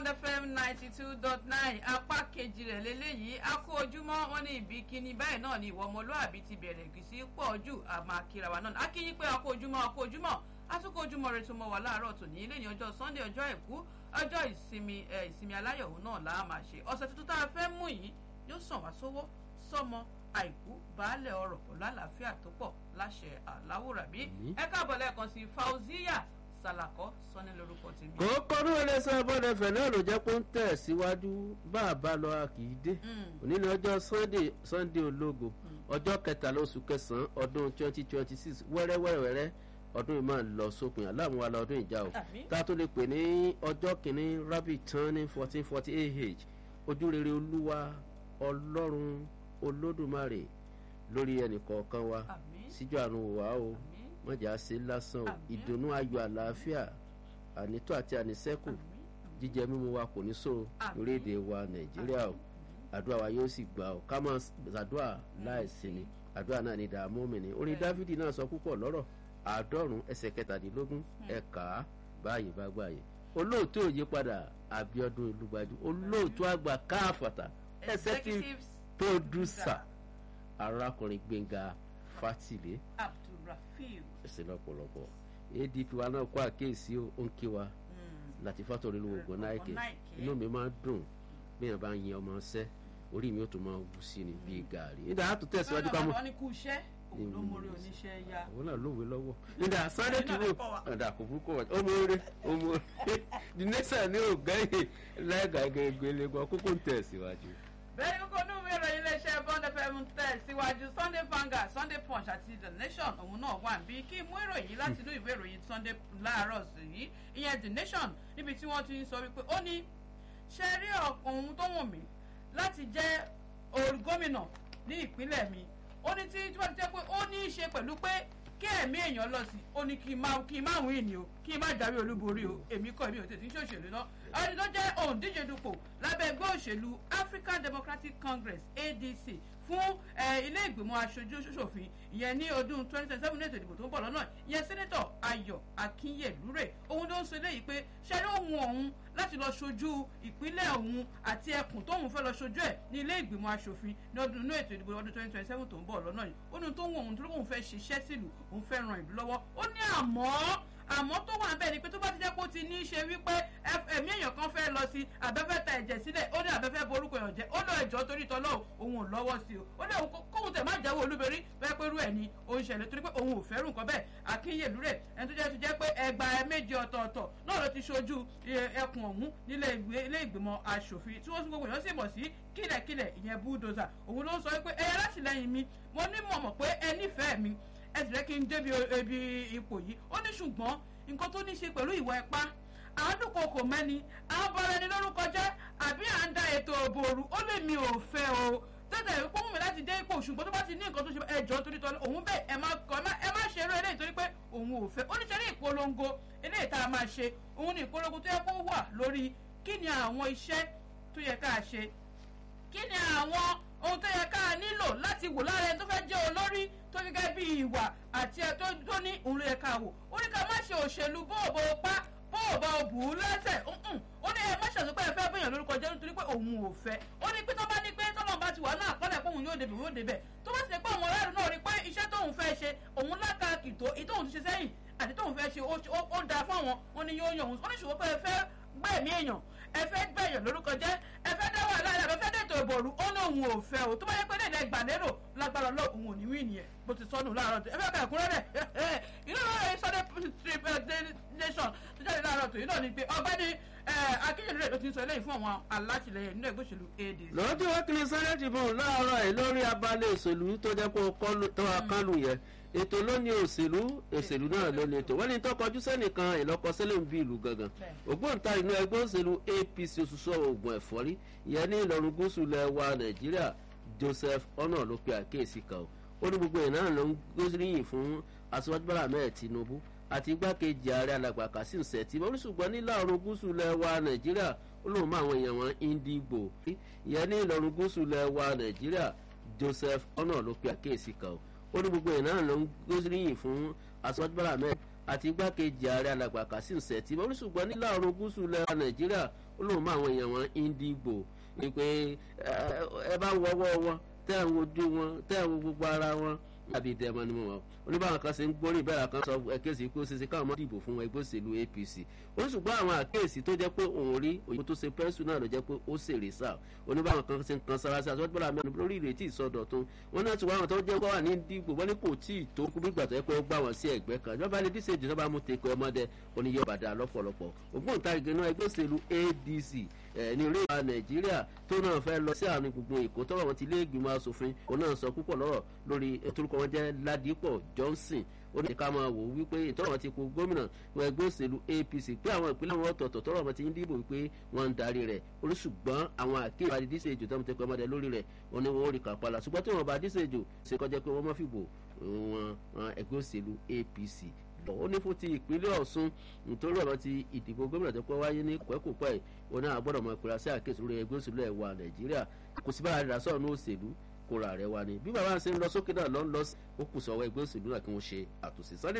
fm ninety two dot nine apá kejì rẹ̀ lélẹ́yìí a kó ojúmọ́ wọn ní ibi kíní báyìí náà ni ìwọ ọmọlúàbí ti bẹ̀rẹ̀ gìsí pọ̀ jù àmọ́ akíra wa náà akíyín pé a kó ojúmọ́ a kó ojúmọ́ àtúkọ̀ ojúmọ́ rẹ̀ tó mọ́ wà láàárọ̀ tòní ilé ní ọjọ́ sunday ọjọ́ àìkú ọjọ́ ìsinmi ìsinmi aláyọ̀ òun náà là á máa ṣe ọ̀sẹ̀ tuntun tá a fẹ́ mú yìí yóò sàn wá sówó sọmọ àìkú baálẹ̀ ọ̀rọ̀ pẹ̀lú àlàáfíà tó pọ̀ láṣẹ aláwòrábí ẹ káàbọ̀ lẹ́ẹ̀kan sí fauziya salakọ sọni lórúkọ tèmi. kòókòrò ẹlẹ́sẹ̀ bọ́dẹ̀fẹ̀ náà ló jẹ́ pé ń tẹ̀ síwájú bá a bá lọ a kì í dé òní ní ọjọ́ sunday sunday ológo ọjọ́ kẹtàlá oṣù kẹsàn-án ọdún twenty twenty six wẹ́rẹ́wẹ́rẹ́ ọdún yìí máa lọ sópin aláàmú wa lọ́dún ìjà o tá a tó lè pè ní ọjọ́ kìíní rabbit tán ní fourteen forty ah ojúrere olúwa ọlọ́run olódùmarè lórí ẹnìkọ̀ọ̀kan wa síjú àrùn wà o mọ̀jà ṣe lásán o ìdùnnú ayọ̀ àlàáfíà ànító àti ànísẹ́kù jíjẹ mímu wa kò ní so lórílẹ̀‐èdè wa nàìjíríà o àdúrà wa yóò sì gbà o ká máa ṣàdúrà láìsinmi àdúrà náà ní dààmú mi ni orin dávidi náà sọ púpọ̀ lọ́rọ̀ àádọ́rùn ẹsẹ̀ kẹtàdínlógún ẹ̀ka báyìí bá gbàyè olóòtú òye padà abiodun olùgbàjú olóòtú àgbà káfàtà executive producer arákùnrin gbẹ̀ngà fatile abdulrafiu ẹsẹ̀ lọ́pọ̀lọpọ̀ adp wa náà kó àkéèsí ó ń kí wa láti fàtọ̀rí lu ògùn náìkè inú mi máa ń dùn bí èèyàn bá ń yin ọmọ ṣẹ́ orí mi ó tún máa wú sí ni bíi gàrí nígbà á tún tẹ̀síwájú ká mọ́ àwọn ní kú iṣẹ́ òun ló mórí oníṣẹ́ ya. àwọn náà lówe lọ́wọ́ nígbà sáré kìíní ọ̀dà kò burúkú wọ̀ ọmọ orí ọmọ orí the nation ní ògẹ́yìn lẹ́gàgẹ́gẹ́ lẹ́gbọ́n kókó ń tẹ̀síwájú bẹ́ẹ̀ ni kókó nínú ìròyìn iléeṣẹ́ bond fm tẹ̀ síwájú sunday vanguard sunday punch àti the nation òun náà wà bí kí mú ìròyìn láti inú ìwé ìròyìn sunday láàárọ̀ sí yìí ìyẹn the nation níbi tí wọ́n ti ń sọ wípé ó ní ṣe rí ohun tó wù mí láti jẹ́ gómìnà ní ìpínlẹ̀ mi ó ní tí wọ́n ti jẹ́ pé ó ní í ṣe pẹ̀lú pé kí ẹ̀mí èèyàn lọ sí ó ní kí n má kí n má wí ni o kí n má jáwé olúborí o èmi kọ́ èmi ò tètè ń ṣòṣèlú náà ẹni tó jẹ́ òǹdíje dupò lábẹ́ ẹgbẹ́ òṣèlú african democratic congress adc fún ilé ìgbìmọ̀ aṣojú ṣòfin ìyẹn ní ọdún twenty twenty seven ètò ìdìbò tó ń bọ̀ lọ́nà ìyẹn sẹ́nẹ́tọ̀ ayọ̀ akínyẹ̀lúrè òun ló ń sọ eléyìí pé ṣẹ́rí òun òun láti lọ ṣojú ìpínlẹ̀ òun àti ẹkùn tóun fẹ́ lọ ṣojú ẹ̀ ní ilé ìgbìmọ̀ aṣòfin ní ọdún inú ètò ìdìbò ọdún twenty twenty seven tó ń bọ̀ lọ́nà yìí ó ní tó ń wọ òun tó lóun fẹ́ ṣiṣẹ́ sílùú òun fẹ́ ran ìlú lọ́wọ́ ó ní àmọ́ àmọ́ tó wà bẹ́ẹ̀ ni pé tó bá ti jẹ́ pé ó ti ní í ṣe wípé ẹ̀mí èèyàn kan fẹ́ lọ sí abẹ́fẹ́ ta ẹ̀jẹ̀ sílẹ̀ ó ní abẹ́fẹ́ borúkọ èèyàn jẹ́ ó lọ ẹ̀jọ́ torí tọ́lọ́ òun ò lọ́wọ́ sí o ó ní kóhun tẹ̀ má jẹ́wọ́ olúberí bẹ́ẹ̀ pé irú ẹ̀ ni ó ń ṣẹlẹ̀ torí pé òun ò fẹ́rù nǹkan bẹ́ẹ̀ akínyèlú rẹ̀ ẹni tó jẹ́ tó jẹ́ pé ẹgbà méje ọ̀tọ̀ọ̀tọ̀ náà ló ti ṣojú ẹkùn ọ̀hún nílé ìgbìmọ̀ asòfin tí wọ́n tún gbogbo èèyàn sì mọ̀ sí kílẹ̀kílẹ̀ ìyẹn búdòzà òun ló ń sọ wípé ẹ̀yẹ látìlẹ́yìn mi mo ní mọ̀ mọ̀ pé ẹ nífẹ̀ẹ́ mi ẹ sì rẹ́ kí n débi ebi ipò yìí ó ní ṣùgbọ́n nǹkan tó ní ṣe pẹ̀lú ìwà ẹ̀pá àádùkọ kò mẹ́ni àbọ̀rọ̀ ẹni lórúkọ jẹ́ àbí à ń da ètò òbòrú ó lè mi ò fẹ́ o tẹ́tẹ̀ ìpó mú mi láti dé ipò ṣùgbọ́n tó bá ti ní nǹkan tó ṣe ẹjọ́ torí tọ́lú òun bẹ́ẹ̀ ẹ má kọ́ ẹ má ṣe eré eléyìí torí pé òun ò fẹ́ ó ní ṣe ní ìpolongo eléyìí tá a máa ṣe òun ní ìpolongo tó yẹ kó wà lórí kí ni àwọn iṣẹ́ tó yẹ ká ṣe kí ni àwọn ohun tó yẹ ká nílò láti wò lára ẹni tó fẹ́ jẹ́ olórí tó gẹ́gẹ́ bí ìwà àti ẹ̀ tó ní òun ló yẹ ká wò ó ní ká má ṣe òṣèlú bóòbó pa bóòbá bù ú lẹ́sẹ̀ ó ní ẹ má ṣàṣọ pé ẹ fẹ́ bẹ̀yàn lórúkọ jẹ́ nítorí pé òun ò fẹ́ ó ní pé tó bá ní pé tọ́lọ́ bá ti wà náà kọ́lẹ̀ pé òun yóò débẹ̀ yóò débẹ̀ tó bá sì pé àwọn aráàlú náà rí pé iṣẹ́ tóun fẹ́ ṣe òun lákàkì tó èyí tóun ti ṣe sẹ́yìn àti tóun fẹ́ ṣe ó dáa fún àwọn wọn ni yóò yàn òun ó ní ṣùgbọ́n pé ẹ fẹ́ gbẹ̀mí èèyàn ẹ fẹ́ gbẹ̀yàn lórúkọ jẹ́ ẹ fẹ́ dá wàhálà ẹ fẹ́ dètò ìbòrú ó ní òun ò fẹ́ o tó bá yẹ pé lẹ́yìn ẹgbà lérò lágbára lọ òun ò ní wí nìyẹn bó ti sọnù láàárọ̀ tó ẹ fẹ́ kẹ́ ẹ̀kúnrẹ́rẹ́ inú lọ́rọ̀ sunday nation tó jáde láàárọ̀ tó yìí náà ni pé ọgbẹ́ni akínyẹ̀lú rẹ̀ ló ti ń sọ eléyìí fún àwọn alátìlẹyìn nínú ẹgbẹ́ òṣèlú adc. lọ́jọ́ wákìlì sunday tribune láàárọ̀ ẹ̀ lórí abalẹ̀ òṣèlú tó jẹ́ pé tó wá kánú yẹn ètò lónìí òṣèlú òṣèlú náà lónìí ètò wọ́n ní tọkọjú sẹ́nìkan ìlọ́kọsílẹ̀ ń bí ìlú gangan ògbóǹtarì inú ẹgbẹ́ òṣèlú apc òṣùṣọ́ oògùn ẹ̀fọ́rí ìyẹn ní ìlọrin gúúsù lẹ̀ wa nàìjíríà joseph ọ̀nà ló pe àkíyèsí kan ó ní gbogbo ìnáà ló ń gbóríyìn fún aṣíwájú bọ́lá ahmed tinubu àti igbákejì ààrẹ alàgbà kasim sẹ̀tì wọ́n ní ṣùgbọ́n ní ìlọrin gúúsù lẹ̀ wa nàìjíríà ó lóun mọ àwọn èèyàn wọn indigo ìyẹn ní ìlọrin gúúsù lẹ̀ wa nàìjíríà joseph ọ̀nà ló pe àkíyèsí kan ó ní gbogbo ìnáà ló ń gbóríyìn fún aṣíwájú bọ́lá ahmed àti igbákejì ààrẹ alàgbà kasim sẹ̀tì wọ́n ṣùgbọ́n ní láàrún gúúsù lẹ́wà nàìjíríà ó lóun mọ àwọn èèyàn wọn Indigo pé ẹ bá wọ́wọ́ wọn tẹ́ ẹ̀ ń wojú wọn tẹ́ ẹ̀ ń wo gbogbo ara wọn àbí ìdẹ́mọ ni mo mọ̀ oníbàwọn kan ṣe ń gbórí bẹ́ẹ̀ kan sọ ẹ̀kẹ́sì pé ó ṣe ṣe káwọn mọ́ dìbò fún ẹgbẹ́ òṣèlú APC ó ṣùgbọ́n àwọn àkéèsí tó jẹ́ pé òun rí òyìnbó tó ṣe pẹ́ńsù náà ló jẹ́ pé ó ṣèrè sá oníbàwọn kan ṣe ń kan sára sí àtúntò bọ́lá mẹ́rin lórí ìrètí ìsọdọ̀tún wọn náà ti wá àwọn tó jẹ́ wà ní dìbò wọ́n ní kò tí ì tó kú bí gbàtọ́ yẹ pé ó gbà wọ́n sí ẹ̀gbẹ́ kan ìjọba ní díṣèjì tó bá mú teko ọmọdé oníyẹ bàdà lọ́pọ̀lọpọ̀ ògbóǹtarìgì náà ẹgbẹ́ òṣèlú ADC ní orí ìwà nàìjíríà tó náà fẹ́ lọ sí àárín gbùngbùn èkó tọ́wọ́ wọn ti lé ìgbìmọ̀ asòfin òun náà sọ púpọ̀ lọ́rọ̀ lórí ètòlùkọ́ wọn jẹ́ ládìpọ̀ johnson ó ní ká máa wò ó wípé ìtọ́rọ̀ wọn ti kó gómìnà wọn ẹgbẹ́ òṣèlú apc pé àwọn ìpínlẹ̀ wọn ọ̀tọ̀ọ̀tọ̀ tọ́rọ̀ wọn ti ń dìbò wípé wọ́n ń darí rẹ̀ oríṣùgbọ́n àwọn àkéwà díṣe èjò tó ń tẹ́kọ̀ ọmọdé lórí rẹ̀ wọn ni wọ́n ó rí kàpálà ṣùgbọ́n tí wọ́n bá díṣe èjò ṣe kọjá pé wọ́n mọ́ fìbò wọn ẹgbẹ́ òṣèlú apc lọ ó ní fún ti ìpínlẹ̀ ọ̀ṣun nítorí ọ̀rọ̀ ti ìdìbò gómìnà tó pẹ́ wáyé ní kòẹ́kòpẹ́ ẹ̀ wọn náà gbọ́dọ̀ mọ ìpínlẹ̀ sí àkéésí lórí ẹgbẹ́ òṣèlú ẹ̀ wà nàìjíríà kò sí bára rẹ̀ sọ̀rọ̀ ní òṣèlú kóra rẹ̀ wá ní bí bàbá ń ṣe ń lọ sókè náà lọ́ ń lọ ó kù sọ̀wọ́ ẹgbẹ́ òṣèlú náà kí wọ́n ṣe àtúnṣe